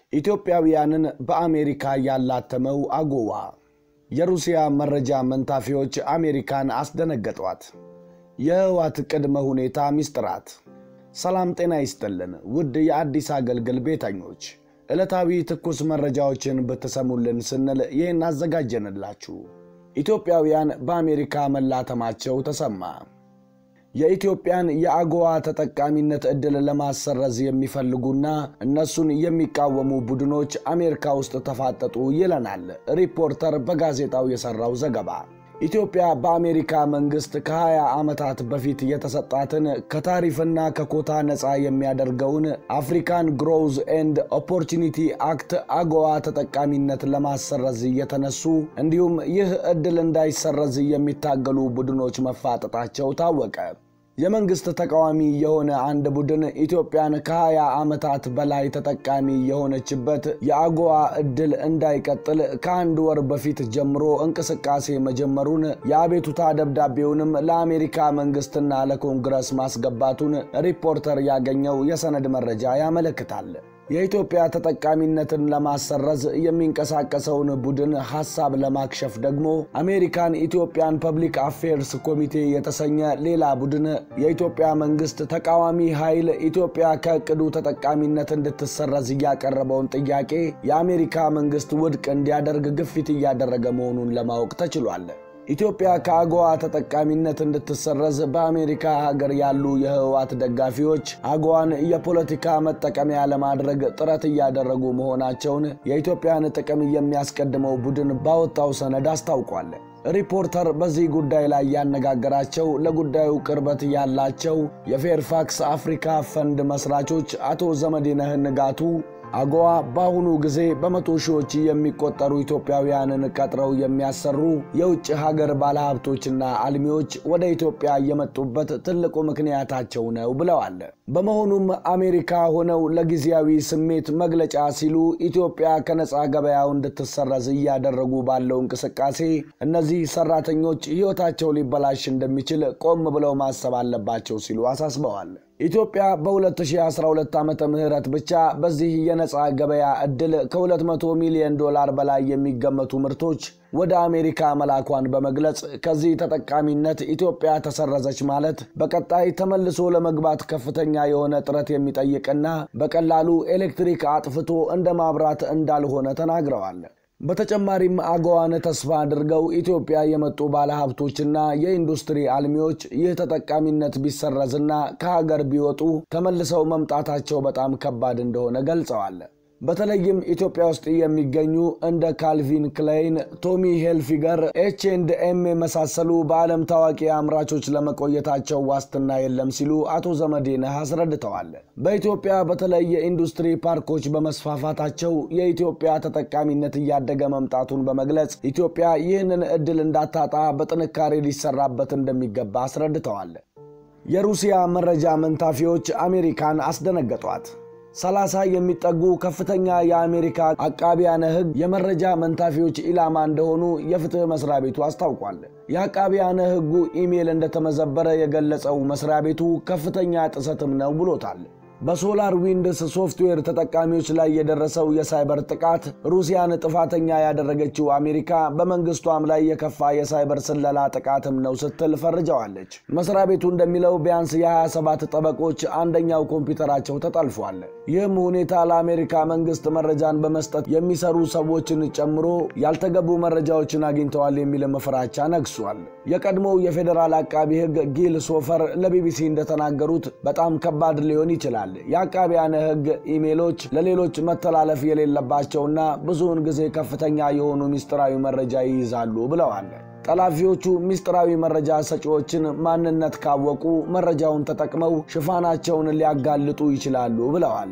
ኢትዮጵያውያንን በአሜሪካ ያላተመው አጎዋ የሩሲያ መረጃ መንታፊዎች አሜሪካን አስደነገጧት። የህወሓት ቅድመ ሁኔታ ሚስጥራት። ሰላም ጤና ይስጥልን ውድ የአዲስ አገልግል ቤተኞች፣ ዕለታዊ ትኩስ መረጃዎችን ብትሰሙልን ስንል ይህን አዘጋጀንላችሁ። ኢትዮጵያውያን በአሜሪካ መላተማቸው ተሰማ። የኢትዮጵያን የአጎዋ ተጠቃሚነት ዕድል ለማሰረዝ የሚፈልጉና እነሱን የሚቃወሙ ቡድኖች አሜሪካ ውስጥ ተፋጠጡ ይለናል ሪፖርተር በጋዜጣው የሠራው ዘገባ። ኢትዮጵያ በአሜሪካ መንግሥት ከ20 ዓመታት በፊት የተሰጣትን ከታሪፍና ከኮታ ነፃ የሚያደርገውን አፍሪካን ግሮውዝ ኤንድ ኦፖርቹኒቲ አክት አጎዋ ተጠቃሚነት ለማሰረዝ እየተነሱ እንዲሁም ይህ ዕድል እንዳይሰረዝ የሚታገሉ ቡድኖች መፋጠጣቸው ታወቀ። የመንግሥት ተቃዋሚ የሆነ አንድ ቡድን ኢትዮጵያን ከ20 ዓመታት በላይ ተጠቃሚ የሆነችበት የአጎዋ ዕድል እንዳይቀጥል ከአንድ ወር በፊት ጀምሮ እንቅስቃሴ መጀመሩን የአቤቱታ ደብዳቤውንም ለአሜሪካ መንግሥትና ለኮንግረስ ማስገባቱን ሪፖርተር ያገኘው የሰነድ መረጃ ያመለክታል። የኢትዮጵያ ተጠቃሚነትን ለማሰረዝ የሚንቀሳቀሰውን ቡድን ሐሳብ ለማክሸፍ ደግሞ አሜሪካን ኢትዮጵያን ፐብሊክ አፌርስ ኮሚቴ የተሰኘ ሌላ ቡድን የኢትዮጵያ መንግሥት ተቃዋሚ ኃይል ኢትዮጵያ ከዕቅዱ ተጠቃሚነት እንድትሰረዝ እያቀረበውን ጥያቄ የአሜሪካ መንግሥት ውድቅ እንዲያደርግ ግፊት እያደረገ መሆኑን ለማወቅ ተችሏል። ኢትዮጵያ ከአጎዋ ተጠቃሚነት እንድትሰረዝ በአሜሪካ ሀገር ያሉ የህወሓት ደጋፊዎች አጎዋን የፖለቲካ መጠቀሚያ ለማድረግ ጥረት እያደረጉ መሆናቸውን የኢትዮጵያን ጥቅም የሚያስቀድመው ቡድን ባወጣው ሰነድ አስታውቋል። ሪፖርተር በዚህ ጉዳይ ላይ ያነጋገራቸው ለጉዳዩ ቅርበት ያላቸው የፌርፋክስ አፍሪካ ፈንድ መስራቾች አቶ ዘመዴነህ ንጋቱ አጎዋ በአሁኑ ጊዜ በመቶ ሺዎች የሚቆጠሩ ኢትዮጵያውያንን ቀጥረው የሚያሰሩ የውጭ ሀገር ባለሀብቶችና አልሚዎች ወደ ኢትዮጵያ የመጡበት ትልቁ ምክንያታቸው ነው ብለዋል። በመሆኑም አሜሪካ ሆነው ለጊዜያዊ ስሜት መግለጫ ሲሉ ኢትዮጵያ ከነፃ ገበያው እንድትሰረዝ እያደረጉ ባለው እንቅስቃሴ እነዚህ ሰራተኞች ሕይወታቸው ሊበላሽ እንደሚችል ቆም ብለው ማሰብ አለባቸው ሲሉ አሳስበዋል። ኢትዮጵያ በ2012 ዓመተ ምህረት ብቻ በዚህ የነፃ ገበያ ዕድል ከ200 ሚሊዮን ዶላር በላይ የሚገመቱ ምርቶች ወደ አሜሪካ መላኳን በመግለጽ ከዚህ ተጠቃሚነት ኢትዮጵያ ተሰረዘች ማለት በቀጣይ ተመልሶ ለመግባት ከፍተኛ የሆነ ጥረት የሚጠይቅና በቀላሉ ኤሌክትሪክ አጥፍቶ እንደ ማብራት እንዳልሆነ ተናግረዋል። በተጨማሪም አጎዋን ተስፋ አድርገው ኢትዮጵያ የመጡ ባለሀብቶችና የኢንዱስትሪ አልሚዎች ይህ ተጠቃሚነት ቢሰረዝና ከሀገር ቢወጡ ተመልሰው መምጣታቸው በጣም ከባድ እንደሆነ ገልጸዋል። በተለይም ኢትዮጵያ ውስጥ የሚገኙ እንደ ካልቪን ክላይን፣ ቶሚ ሄልፊገር፣ ኤች ኤንድ ኤም የመሳሰሉ በዓለም ታዋቂ አምራቾች ለመቆየታቸው ዋስትና የለም ሲሉ አቶ ዘመዴነህ አስረድተዋል። በኢትዮጵያ በተለይ የኢንዱስትሪ ፓርኮች በመስፋፋታቸው የኢትዮጵያ ተጠቃሚነት እያደገ መምጣቱን በመግለጽ ኢትዮጵያ ይህንን ዕድል እንዳታጣ በጥንካሬ ሊሰራበት እንደሚገባ አስረድተዋል። የሩሲያ መረጃ መንታፊዎች አሜሪካን አስደነገጧት። ሰላሳ የሚጠጉ ከፍተኛ የአሜሪካ አቃቢያነ ሕግ የመረጃ መንታፊዎች ኢላማ እንደሆኑ የፍትህ መስሪያ ቤቱ አስታውቋል። የአቃቢያነ ሕጉ ኢሜል እንደተመዘበረ የገለጸው መስሪያ ቤቱ ከፍተኛ ጥሰትም ነው ብሎታል። በሶላር ዊንድስ ሶፍትዌር ተጠቃሚዎች ላይ የደረሰው የሳይበር ጥቃት ሩሲያን ጥፋተኛ ያደረገችው አሜሪካ በመንግስቷም ላይ የከፋ የሳይበር ስለላ ጥቃትም ነው ስትል ፈርጀዋለች። መስሪያ ቤቱ እንደሚለው ቢያንስ የ27 ጠበቆች አንደኛው ኮምፒውተራቸው ተጠልፏል። ይህም ሁኔታ ለአሜሪካ መንግስት መረጃን በመስጠት የሚሰሩ ሰዎችን ጨምሮ ያልተገቡ መረጃዎችን አግኝተዋል የሚል ፍራቻ ነግሷል። የቀድሞው የፌዴራል አቃቢ ሕግ ጊል ሶፈር ለቢቢሲ እንደተናገሩት በጣም ከባድ ሊሆን ይችላል የአቃቢያነ ሕግ ኢሜሎች ለሌሎች መተላለፍ የሌለባቸውና ብዙውን ጊዜ ከፍተኛ የሆኑ ምስጢራዊ መረጃ ይይዛሉ ብለዋል። ጠላፊዎቹ ምስጢራዊ መረጃ ሰጪዎችን ማንነት ካወቁ መረጃውን ተጠቅመው ሽፋናቸውን ሊያጋልጡ ይችላሉ ብለዋል።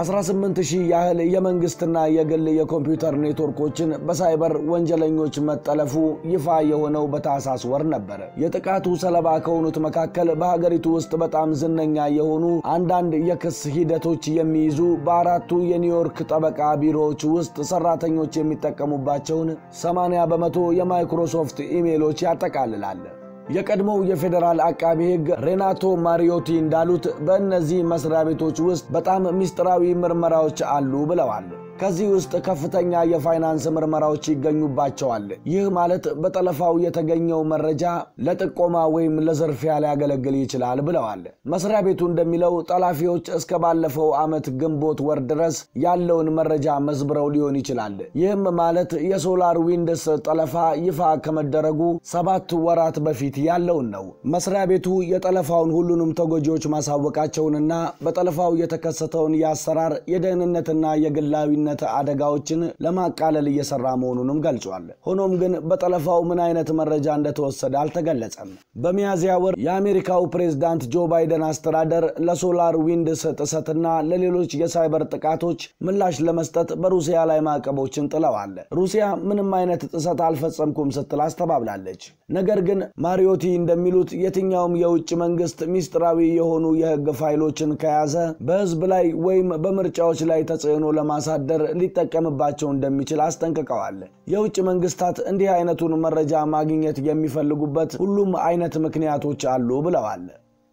18 ሺህ ያህል የመንግስትና የግል የኮምፒውተር ኔትወርኮችን በሳይበር ወንጀለኞች መጠለፉ ይፋ የሆነው በታህሳስ ወር ነበር። የጥቃቱ ሰለባ ከሆኑት መካከል በሀገሪቱ ውስጥ በጣም ዝነኛ የሆኑ አንዳንድ የክስ ሂደቶች የሚይዙ በአራቱ የኒውዮርክ ጠበቃ ቢሮዎች ውስጥ ሰራተኞች የሚጠቀሙባቸውን 80 በመቶ የማይክሮሶፍት ኢሜሎች ያጠቃልላል። የቀድሞው የፌዴራል አቃቢ ሕግ ሬናቶ ማሪዮቲ እንዳሉት በእነዚህ መስሪያ ቤቶች ውስጥ በጣም ምስጢራዊ ምርመራዎች አሉ ብለዋል። ከዚህ ውስጥ ከፍተኛ የፋይናንስ ምርመራዎች ይገኙባቸዋል። ይህ ማለት በጠለፋው የተገኘው መረጃ ለጥቆማ ወይም ለዝርፊያ ሊያገለግል ይችላል ብለዋል። መስሪያ ቤቱ እንደሚለው ጠላፊዎች እስከ ባለፈው ዓመት ግንቦት ወር ድረስ ያለውን መረጃ መዝብረው ሊሆን ይችላል። ይህም ማለት የሶላር ዊንድስ ጠለፋ ይፋ ከመደረጉ ሰባት ወራት በፊት ያለውን ነው። መስሪያ ቤቱ የጠለፋውን ሁሉንም ተጎጂዎች ማሳወቃቸውንና በጠለፋው የተከሰተውን የአሰራር የደህንነትና የግላዊነት አደጋዎችን ለማቃለል እየሰራ መሆኑንም ገልጿል። ሆኖም ግን በጠለፋው ምን አይነት መረጃ እንደተወሰደ አልተገለጸም። በሚያዝያ ወር የአሜሪካው ፕሬዝዳንት ጆ ባይደን አስተዳደር ለሶላር ዊንድስ ጥሰትና ለሌሎች የሳይበር ጥቃቶች ምላሽ ለመስጠት በሩሲያ ላይ ማዕቀቦችን ጥለዋል። ሩሲያ ምንም አይነት ጥሰት አልፈጸምኩም ስትል አስተባብላለች። ነገር ግን ማሪዮቲ እንደሚሉት የትኛውም የውጭ መንግስት ሚስጥራዊ የሆኑ የህግ ፋይሎችን ከያዘ በህዝብ ላይ ወይም በምርጫዎች ላይ ተጽዕኖ ለማሳደር ሊጠቀምባቸው እንደሚችል አስጠንቅቀዋል። የውጭ መንግስታት እንዲህ አይነቱን መረጃ ማግኘት የሚፈልጉበት ሁሉም አይነት ምክንያቶች አሉ ብለዋል።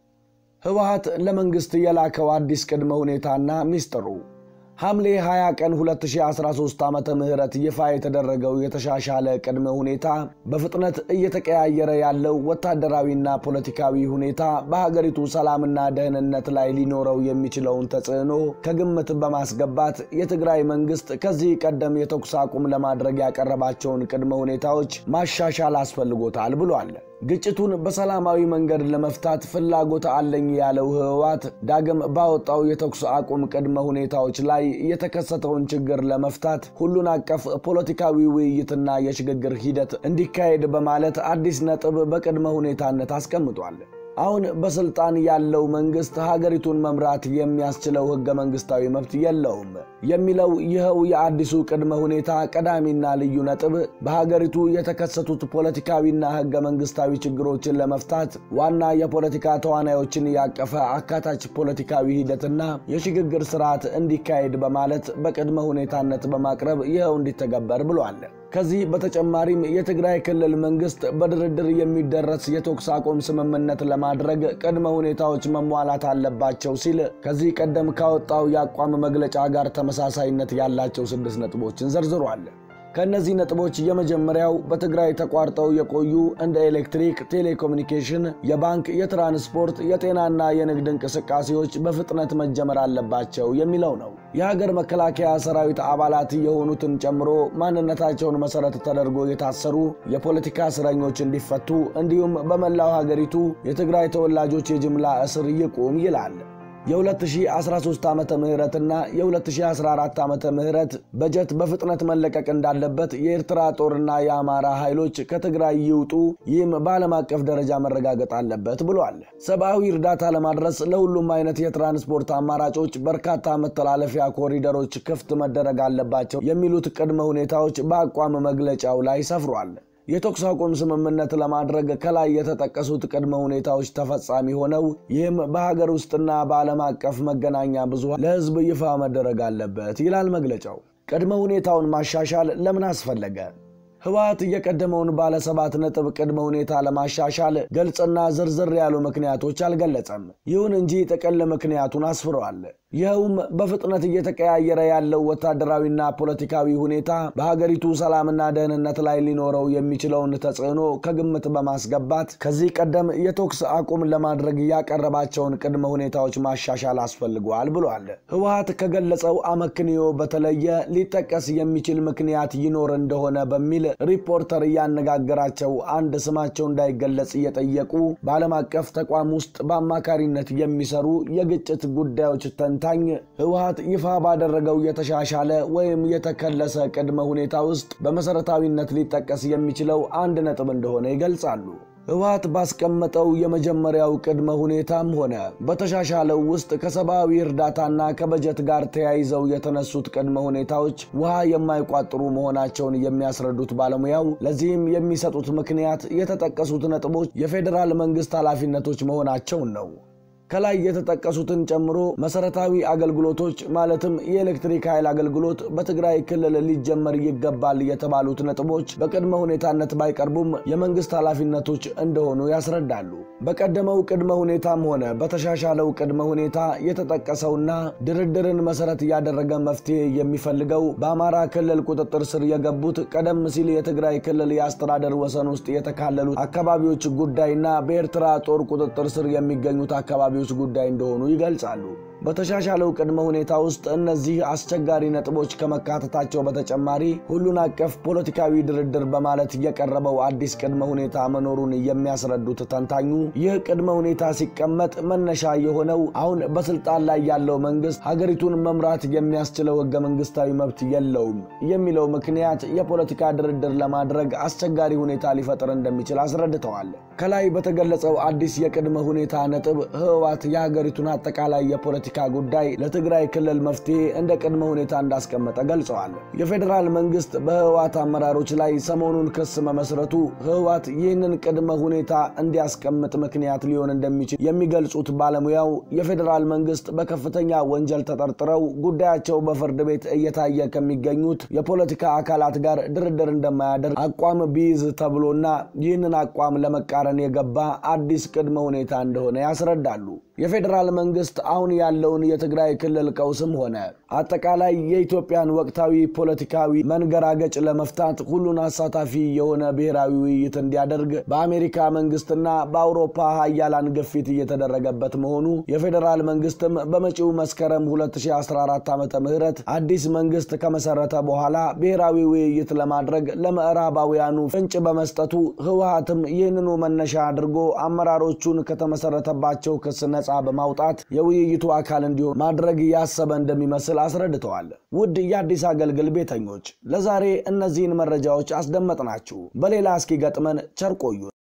ህወሓት ለመንግስት የላከው አዲስ ቅድመ ሁኔታና ሚስጥሩ ሐምሌ 20 ቀን 2013 ዓመተ ምህረት ይፋ የተደረገው የተሻሻለ ቅድመ ሁኔታ በፍጥነት እየተቀያየረ ያለው ወታደራዊና ፖለቲካዊ ሁኔታ በሀገሪቱ ሰላምና ደህንነት ላይ ሊኖረው የሚችለውን ተጽዕኖ ከግምት በማስገባት የትግራይ መንግስት ከዚህ ቀደም የተኩስ አቁም ለማድረግ ያቀረባቸውን ቅድመ ሁኔታዎች ማሻሻል አስፈልጎታል ብሏል። ግጭቱን በሰላማዊ መንገድ ለመፍታት ፍላጎት አለኝ ያለው ህወሓት ዳግም ባወጣው የተኩስ አቁም ቅድመ ሁኔታዎች ላይ የተከሰተውን ችግር ለመፍታት ሁሉን አቀፍ ፖለቲካዊ ውይይትና የሽግግር ሂደት እንዲካሄድ በማለት አዲስ ነጥብ በቅድመ ሁኔታነት አስቀምጧል። አሁን በስልጣን ያለው መንግስት ሀገሪቱን መምራት የሚያስችለው ህገ መንግስታዊ መብት የለውም የሚለው ይኸው የአዲሱ ቅድመ ሁኔታ ቀዳሚና ልዩ ነጥብ በሀገሪቱ የተከሰቱት ፖለቲካዊና ህገ መንግስታዊ ችግሮችን ለመፍታት ዋና የፖለቲካ ተዋናዮችን ያቀፈ አካታች ፖለቲካዊ ሂደትና የሽግግር ስርዓት እንዲካሄድ በማለት በቅድመ ሁኔታነት በማቅረብ ይኸው እንዲተገበር ብሏል። ከዚህ በተጨማሪም የትግራይ ክልል መንግስት በድርድር የሚደረስ የተኩስ አቁም ስምምነት ለማድረግ ቅድመ ሁኔታዎች መሟላት አለባቸው ሲል ከዚህ ቀደም ካወጣው የአቋም መግለጫ ጋር ተመሳሳይነት ያላቸው ስድስት ነጥቦችን ዘርዝሯል። ከእነዚህ ነጥቦች የመጀመሪያው በትግራይ ተቋርጠው የቆዩ እንደ ኤሌክትሪክ፣ ቴሌኮሙኒኬሽን፣ የባንክ፣ የትራንስፖርት፣ የጤናና የንግድ እንቅስቃሴዎች በፍጥነት መጀመር አለባቸው የሚለው ነው። የሀገር መከላከያ ሰራዊት አባላት የሆኑትን ጨምሮ ማንነታቸውን መሰረት ተደርጎ የታሰሩ የፖለቲካ እስረኞች እንዲፈቱ እንዲሁም በመላው ሀገሪቱ የትግራይ ተወላጆች የጅምላ እስር ይቁም ይላል። የ2013 ዓመተ ምህረትና የ2014 ዓመተ ምህረት በጀት በፍጥነት መለቀቅ እንዳለበት የኤርትራ ጦርና የአማራ ኃይሎች ከትግራይ ይውጡ፣ ይህም በዓለም አቀፍ ደረጃ መረጋገጥ አለበት ብሏል። ሰብአዊ እርዳታ ለማድረስ ለሁሉም አይነት የትራንስፖርት አማራጮች በርካታ መተላለፊያ ኮሪደሮች ክፍት መደረግ አለባቸው የሚሉት ቅድመ ሁኔታዎች በአቋም መግለጫው ላይ ሰፍሯል። የተኩስ አቁም ስምምነት ለማድረግ ከላይ የተጠቀሱት ቅድመ ሁኔታዎች ተፈጻሚ ሆነው ይህም በሀገር ውስጥና በዓለም አቀፍ መገናኛ ብዙሃን ለሕዝብ ይፋ መደረግ አለበት ይላል መግለጫው። ቅድመ ሁኔታውን ማሻሻል ለምን አስፈለገ? ህወሓት የቀደመውን ባለ ሰባት ነጥብ ቅድመ ሁኔታ ለማሻሻል ግልጽና ዝርዝር ያሉ ምክንያቶች አልገለጸም። ይሁን እንጂ ጥቅል ምክንያቱን አስፍረዋል። ይኸውም በፍጥነት እየተቀያየረ ያለው ወታደራዊና ፖለቲካዊ ሁኔታ በሀገሪቱ ሰላምና ደህንነት ላይ ሊኖረው የሚችለውን ተጽዕኖ ከግምት በማስገባት ከዚህ ቀደም የተኩስ አቁም ለማድረግ ያቀረባቸውን ቅድመ ሁኔታዎች ማሻሻል አስፈልገዋል ብሏል። ህወሓት ከገለጸው አመክንዮ በተለየ ሊጠቀስ የሚችል ምክንያት ይኖር እንደሆነ በሚል ሪፖርተር እያነጋገራቸው አንድ ስማቸው እንዳይገለጽ እየጠየቁ በዓለም አቀፍ ተቋም ውስጥ በአማካሪነት የሚሰሩ የግጭት ጉዳዮች ተንታኝ ህወሓት ይፋ ባደረገው የተሻሻለ ወይም የተከለሰ ቅድመ ሁኔታ ውስጥ በመሰረታዊነት ሊጠቀስ የሚችለው አንድ ነጥብ እንደሆነ ይገልጻሉ። ህወሓት ባስቀመጠው የመጀመሪያው ቅድመ ሁኔታም ሆነ በተሻሻለው ውስጥ ከሰብአዊ እርዳታና ከበጀት ጋር ተያይዘው የተነሱት ቅድመ ሁኔታዎች ውሃ የማይቋጥሩ መሆናቸውን የሚያስረዱት ባለሙያው ለዚህም የሚሰጡት ምክንያት የተጠቀሱት ነጥቦች የፌዴራል መንግስት ኃላፊነቶች መሆናቸውን ነው። ከላይ የተጠቀሱትን ጨምሮ መሰረታዊ አገልግሎቶች ማለትም የኤሌክትሪክ ኃይል አገልግሎት በትግራይ ክልል ሊጀመር ይገባል የተባሉት ነጥቦች በቅድመ ሁኔታነት ባይቀርቡም የመንግስት ኃላፊነቶች እንደሆኑ ያስረዳሉ። በቀደመው ቅድመ ሁኔታም ሆነ በተሻሻለው ቅድመ ሁኔታ የተጠቀሰውና ድርድርን መሰረት ያደረገ መፍትሄ የሚፈልገው በአማራ ክልል ቁጥጥር ስር የገቡት ቀደም ሲል የትግራይ ክልል የአስተዳደር ወሰን ውስጥ የተካለሉት አካባቢዎች ጉዳይና በኤርትራ ጦር ቁጥጥር ስር የሚገኙት አካባቢዎች ጉዳይ እንደሆኑ ይገልጻሉ። በተሻሻለው ቅድመ ሁኔታ ውስጥ እነዚህ አስቸጋሪ ነጥቦች ከመካተታቸው በተጨማሪ ሁሉን አቀፍ ፖለቲካዊ ድርድር በማለት የቀረበው አዲስ ቅድመ ሁኔታ መኖሩን የሚያስረዱት ተንታኙ ይህ ቅድመ ሁኔታ ሲቀመጥ መነሻ የሆነው አሁን በስልጣን ላይ ያለው መንግስት ሀገሪቱን መምራት የሚያስችለው ህገ መንግስታዊ መብት የለውም የሚለው ምክንያት የፖለቲካ ድርድር ለማድረግ አስቸጋሪ ሁኔታ ሊፈጥር እንደሚችል አስረድተዋል። ከላይ በተገለጸው አዲስ የቅድመ ሁኔታ ነጥብ ህወሓት የሀገሪቱን አጠቃላይ የፖለቲካ ጉዳይ ለትግራይ ክልል መፍትሄ እንደ ቅድመ ሁኔታ እንዳስቀመጠ ገልጸዋል። የፌዴራል መንግስት በህወሓት አመራሮች ላይ ሰሞኑን ክስ መመስረቱ ህወሓት ይህንን ቅድመ ሁኔታ እንዲያስቀምጥ ምክንያት ሊሆን እንደሚችል የሚገልጹት ባለሙያው የፌዴራል መንግስት በከፍተኛ ወንጀል ተጠርጥረው ጉዳያቸው በፍርድ ቤት እየታየ ከሚገኙት የፖለቲካ አካላት ጋር ድርድር እንደማያደርግ አቋም ቢይዝ ተብሎና ይህንን አቋም ለመቃረን የገባ አዲስ ቅድመ ሁኔታ እንደሆነ ያስረዳሉ። የፌዴራል መንግስት አሁን ያለውን የትግራይ ክልል ቀውስም ሆነ አጠቃላይ የኢትዮጵያን ወቅታዊ ፖለቲካዊ መንገራገጭ ለመፍታት ሁሉን አሳታፊ የሆነ ብሔራዊ ውይይት እንዲያደርግ በአሜሪካ መንግስትና በአውሮፓ ሀያላን ግፊት እየተደረገበት መሆኑ የፌዴራል መንግስትም በመጪው መስከረም 2014 ዓ ም አዲስ መንግስት ከመሰረተ በኋላ ብሔራዊ ውይይት ለማድረግ ለምዕራባውያኑ ፍንጭ በመስጠቱ ህወሓትም ይህንኑ መነሻ አድርጎ አመራሮቹን ከተመሰረተባቸው ክስ ነጻ በማውጣት የውይይቱ አካል እንዲሆን ማድረግ ያሰበ እንደሚመስል አስረድተዋል። ውድ የአዲስ አገልግል ቤተኞች ለዛሬ እነዚህን መረጃዎች አስደመጥናችሁ። በሌላ እስኪገጥመን ቸር ቆዩን።